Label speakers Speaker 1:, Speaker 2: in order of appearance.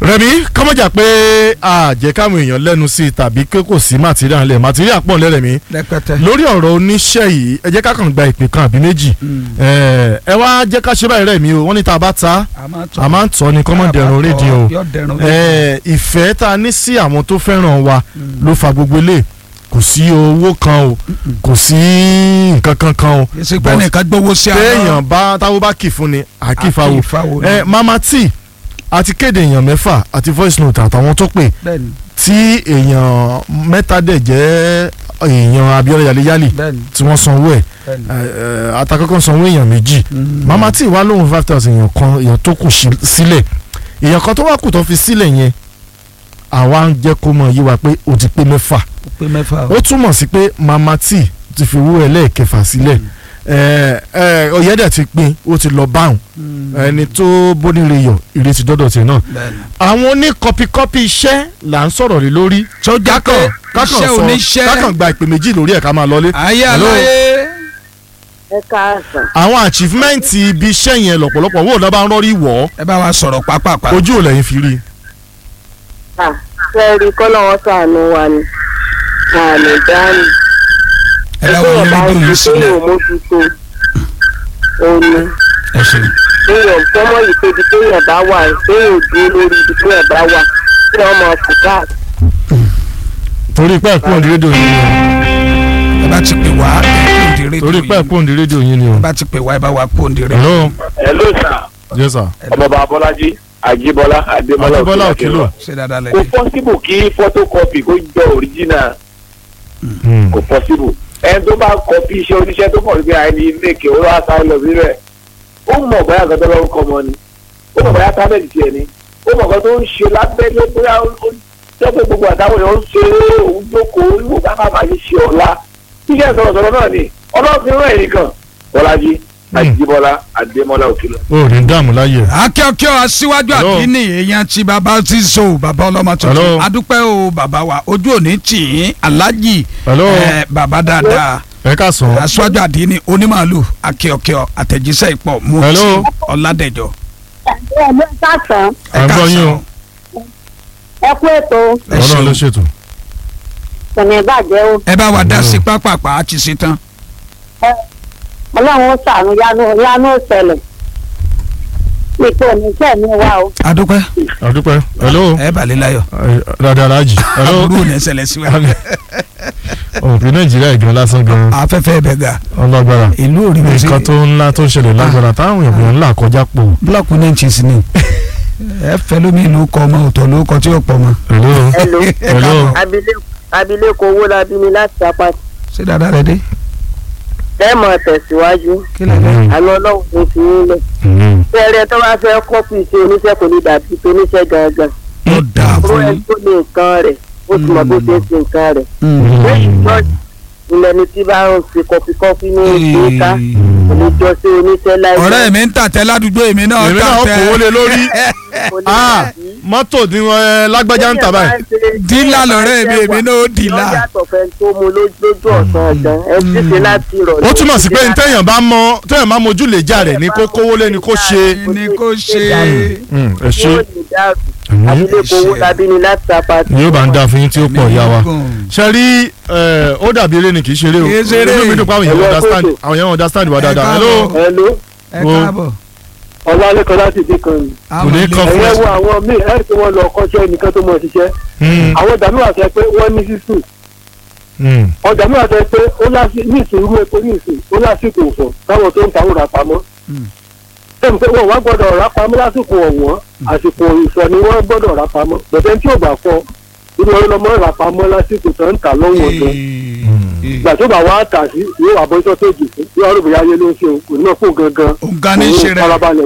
Speaker 1: rẹmi kọ́mọ́jà pé àjẹ́ káwọn èèyàn lẹ́nu sí i tàbí pé kò sí màtíríà ńlẹ̀ màtíríà pọ̀ ńlẹ̀ rẹmi
Speaker 2: rẹpẹtẹ.
Speaker 1: lórí ọ̀rọ̀ oníṣẹ́ yìí ẹ jẹ́ ká kàn gba ìpè kan àbí méjì ẹ ẹ wá jẹ́ ká ṣe báyìí rẹmi o wọ́n ní tá a bá ta a máa ń tọ́ ni kọ́mọ́ dẹ̀rùn rédíò o
Speaker 2: yọ dẹrùn
Speaker 1: ẹ ìfẹ́ tá a ní sí àwọn tó fẹ́ràn wa ló fa gbogbo ilé kò sí owó kan o kò sí nǹkan kan kan o
Speaker 2: èsì pé nìkan gbowó sí
Speaker 1: téèyàn bá táwọn bá kì fún ni àkìfàwò
Speaker 2: àkìfàwò
Speaker 1: ẹ mama t àti kéde èèyàn mẹ́fà àti voice note àtàwọn tó pè
Speaker 2: bẹ́ẹ̀ni
Speaker 1: tí èèyàn mẹ́ta dẹ̀ jẹ́ èèyàn Abíọ́lá yálẹ́yálì
Speaker 2: bẹ́ẹ̀ni
Speaker 1: tí wọ́n sanwó ẹ̀
Speaker 2: bẹ́ẹ̀ni.
Speaker 1: àtàkọ́kọ́ sanwó èèyàn méjì mama t wá lóhùn five thousand èèyàn kan èèyàn tó kù sí- sílẹ̀ èèyàn kan tó wá kù tó fi sílẹ̀ yẹn àwa ń jẹ́ kó mọ̀ yí wa pé ó ti pé mẹ́fà
Speaker 2: ó pé mẹ́fà
Speaker 1: ó túmọ̀ sí pé mama t ti fi owó ẹlẹ́ẹ̀kẹfà sílẹ̀ ẹ ẹ ọ̀yẹ́dẹ̀ ti pín ó ti lọ báwọn ẹni tó bóníire yọ ìrètí dọ́dọ̀ tiẹ̀ náà
Speaker 2: bẹ́ẹ̀ni.
Speaker 1: àwọn oní kọpikọpi iṣẹ́ là ń sọ̀rọ̀ lé lórí
Speaker 2: sọjà kọ iṣẹ́ oníṣẹ́
Speaker 1: kákan gba ìpè méjì lórí ẹ̀ ká máa lọlé
Speaker 2: ayé
Speaker 1: Hello.
Speaker 2: aláyé
Speaker 3: ẹ káàsán
Speaker 1: àwọn achievement ibi iṣẹ́ yẹn lọ́pọ̀lọpọ̀ wò lọ́ bá ń rọ́rí wọ̀
Speaker 2: ẹ bá wa sọ̀rọ̀ pápápá.
Speaker 1: ọ́ ojú ò lẹ́yìn fi rí i.
Speaker 3: à fẹ́ẹ́rì kọ́lọ́wọ́ sànù wa ni àmì dání
Speaker 2: ẹ láwọn onídùn yìí sílẹ̀
Speaker 3: kéèyàn mójútó òní
Speaker 2: ẹ ṣeun.
Speaker 3: kéèyàn tọ́mọ̀ yìí pé ibi kéèyàn bá wà kéèyàn dúró lórí ibi kéèyàn bá wà kéèyàn máa fò káàkiri.
Speaker 1: torí pé ẹ̀kú òǹdí rédíò yín ni
Speaker 2: ẹ bá ti pè wá ẹ kó òǹdí
Speaker 1: o
Speaker 2: rédíò
Speaker 1: torí pé
Speaker 2: yìí
Speaker 1: ẹ̀kú òǹdí rédíò yín ni o.
Speaker 2: ẹ bá ti pè wá ẹ bá wa kó òǹdí rédíò.
Speaker 1: hello
Speaker 4: hello sir
Speaker 1: yes sir.
Speaker 4: ọmọọba abọ́lájí àjíbọ́lá adémọ́lá
Speaker 1: Adébọ́lá Òkèlò.
Speaker 2: ṣé dáadáa
Speaker 4: kò
Speaker 2: lẹ́dí.
Speaker 4: possible kí photocopy kó jọ original
Speaker 1: Hmm.
Speaker 4: kò possible ẹni tó bá copy iṣẹ́ oníṣẹ́ tó mọ̀ wípé àìní ilé ìkè ó wá sáré lọ síbẹ̀ ó mọ̀ bóyá nǹkan tó lọ́wọ́ kọ́ mọ́ ni ó mọ̀ bóyá tábẹ́ẹ̀lì tiẹ̀ ni ó mọ̀ nǹkan tó ń ṣe lábẹ́lé bóyá ó ó jẹ́ pé gbogbo àtàwọn èèyàn ń ṣe é òun jókòó ìwò bá bá máa ṣe ọ̀la iṣẹ́ sọ̀rọ̀sọ̀rọ̀ náà ni ọlọ́run fi rán ẹ̀yìn kan bọ́lájí àjíbọ́lá adémọ́lá òkèlò.
Speaker 1: o ò ní dààmú láyè.
Speaker 2: akíọ́kíọ́ aṣíwájú
Speaker 1: Hello.
Speaker 2: àdínní èèyàn tí bàbá ti so bàbá ọlọ́mọ
Speaker 1: Hello.
Speaker 2: tuntun adúpẹ́ o bàbá wa ojú òní tì í alájì
Speaker 1: Hello.
Speaker 2: ẹ, bàbá dáadáa
Speaker 1: ẹ ká sàn.
Speaker 2: aṣíwájú àdínní onímàálù akíọ́kíọ́ àtẹ̀jíṣẹ́ ìpọ̀ mú
Speaker 1: Hello.
Speaker 2: ọ̀làdẹ̀jọ́.
Speaker 3: ẹ ló sàtàn
Speaker 1: à ń gbọ́ yín o.
Speaker 3: ẹ kú ètò
Speaker 2: ẹ
Speaker 1: ọlọ́run ló
Speaker 2: ṣeun
Speaker 1: ṣètò.
Speaker 3: kò ní bàjẹ́ o
Speaker 2: ẹ bá wa dá sí pápápá a ti ṣe tán.
Speaker 3: ọlọ́run ó sànù yánú yánú ìṣẹ̀lẹ̀ ipò oníṣẹ́ mi wá o.
Speaker 2: adúpẹ́
Speaker 1: àdúpẹ́ hello
Speaker 2: ẹ balẹ̀ láyọ̀
Speaker 1: dada alhaji hello
Speaker 2: aburú ò ní ṣẹlẹ̀ sí wa
Speaker 1: òpin nàìjíríà ìgbọ́n lásán gan
Speaker 2: afẹ́fẹ́ bẹ̀ ga
Speaker 1: ọlọ́gbára
Speaker 2: ìlú òrí mi sí
Speaker 1: nǹkan tó ńlá tó ń ṣẹlẹ̀ lágbára táwọn èèyàn ńlá kọjá pò.
Speaker 2: búlọ̀kù ní ìtìsí ni ẹ fẹ́ lómi ìlú kọ ọmọ òtọ̀ ló kọ tí ó pọ̀ mọ́.
Speaker 1: hello
Speaker 3: Hello.
Speaker 1: hello
Speaker 3: abilékọ abilékọ owó la bí mi láti apáti
Speaker 2: ṣé dáadáa rẹ dé.
Speaker 3: ẹ mọ̀ tẹ̀síwájú
Speaker 2: kí lè lè.
Speaker 1: Mm,
Speaker 3: àmì ọlọ́run ló fi yín lẹ̀.
Speaker 1: mm.
Speaker 3: fẹ́rẹ́ tó bá fẹ́ kọ́pì iṣẹ́ oníṣẹ́ kò ní dàbí tó oníṣẹ́ gangan.
Speaker 2: ó dáa
Speaker 3: ó
Speaker 2: fún
Speaker 3: ẹ
Speaker 2: yín.
Speaker 3: tó ní nǹkan rẹ̀ ó ti mọ̀ bó ṣe ń ṣe nǹkan rẹ̀. lẹ́yìn náà ilẹ̀ ni tí bá ń fi kọfíkọfí ní ìṣèkà kò ní jọ sí oníṣẹ́ láì
Speaker 2: ọ̀rẹ́ mi ń tàtẹ́ ládùúgbò èmi náà
Speaker 1: èmi náà
Speaker 2: tàtẹ́.
Speaker 1: kò wọlé lórí
Speaker 3: kò ní
Speaker 1: ah
Speaker 3: dàbí.
Speaker 1: mọ́tò ni wọ́n ẹ, lágbájá ń tà báyìí.
Speaker 2: dílà lọ́rẹ́ mi èmi náà ó
Speaker 3: Ìyá
Speaker 2: dìlà.
Speaker 3: yàtọ̀ fẹ́ tó mu lójú ọ̀sán ọ̀sán ẹ ti ṣe láti ìrọ̀lẹ́.
Speaker 1: ó túmọ̀ sí pé ntẹ̀yàn bá mọ tẹ̀yàn bá mojú lè jà rẹ̀ ní kó kówó lé ní kó ṣe.
Speaker 2: ní kó ṣe.
Speaker 1: Mm, ẹ ṣe
Speaker 3: yóò ní dáàbò
Speaker 1: Àmín.
Speaker 3: abilékọ owó labí ni láti apáti.
Speaker 1: yóò bá ń dáa fún yín tí ó pọ̀ ìyá wa. ṣe rí ẹ, ó dàbí eré ni kì í ṣeré o
Speaker 2: Kì í ṣeré.
Speaker 1: inú mi dùn pé àwọn èèyàn
Speaker 3: Ẹ̀yọ́
Speaker 1: understand
Speaker 3: kókò.
Speaker 1: àwọn èèyàn understand wa
Speaker 2: Ẹ
Speaker 1: dáadáa.
Speaker 2: káàbọ̀.
Speaker 1: hello
Speaker 3: hello
Speaker 2: ẹ káàbọ̀.
Speaker 3: ọlálẹ́kan láti dé kan ni.
Speaker 1: Kò ní kàn fún
Speaker 3: ẹ̀yẹ́
Speaker 1: ẹ.
Speaker 3: wo àwọn míì ẹ̀ tí wọ́n lọ kọ́ṣẹ́ nìkan tó mọ̀ ṣiṣẹ́
Speaker 1: Mm,
Speaker 3: àwọn ìdààmú àṣẹ pé wọ́n ní sísù
Speaker 1: mm.
Speaker 3: ọjà mi àṣẹ pé ó láti ní ìṣòro epo ní ìsìn ó lásìkò òfò táwọn tó ń ta òrà pamọ́ sẹ́mi pé wọ́n wá gbọ́dọ̀ rà pamọ́ lásìkò ọ̀wọ́n àsìkò ìfọ̀ ni wọ́n gbọ́dọ̀ rà pamọ́ bẹ̀tẹ̀ tí ò bá fọ inú ọ̀rọ̀ lọ́mọ rà pamọ́ lásìkò tó ń tà lọ́wọ́ ọ̀dọ́ ìgbà tó bá wá tà sí yóò wà bọ́ sọ́tò jù yóò rò bóyá ayé ló ń ṣe òun kò ní mọ̀ fún gangan
Speaker 2: òǹkà ní í ṣe
Speaker 3: òun
Speaker 2: rẹ̀.
Speaker 3: farabalẹ̀